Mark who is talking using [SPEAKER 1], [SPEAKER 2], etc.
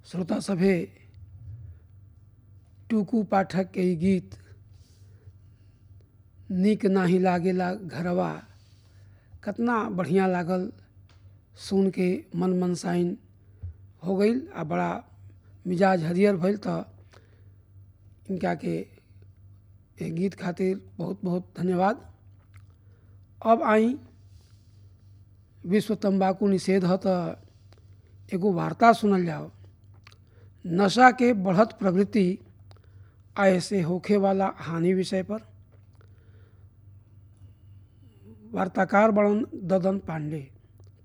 [SPEAKER 1] श्रोता सभे टुकू पाठक के ई गीत नीक नाही लागेला घरवा कितना बढ़िया लागल सुन के मन मनसाइन हो गई आ बड़ा मिजाज हरियर भइल तो इनका के ए गीत खातिर बहुत बहुत धन्यवाद अब आई विश्व तंबाकू निषेध ह तो एगो वार्ता सुनल जाओ नशा के बढ़त प्रवृत्ति आ ऐसे होखे वाला हानि विषय पर वार्ताकार बड़न ददन पांडे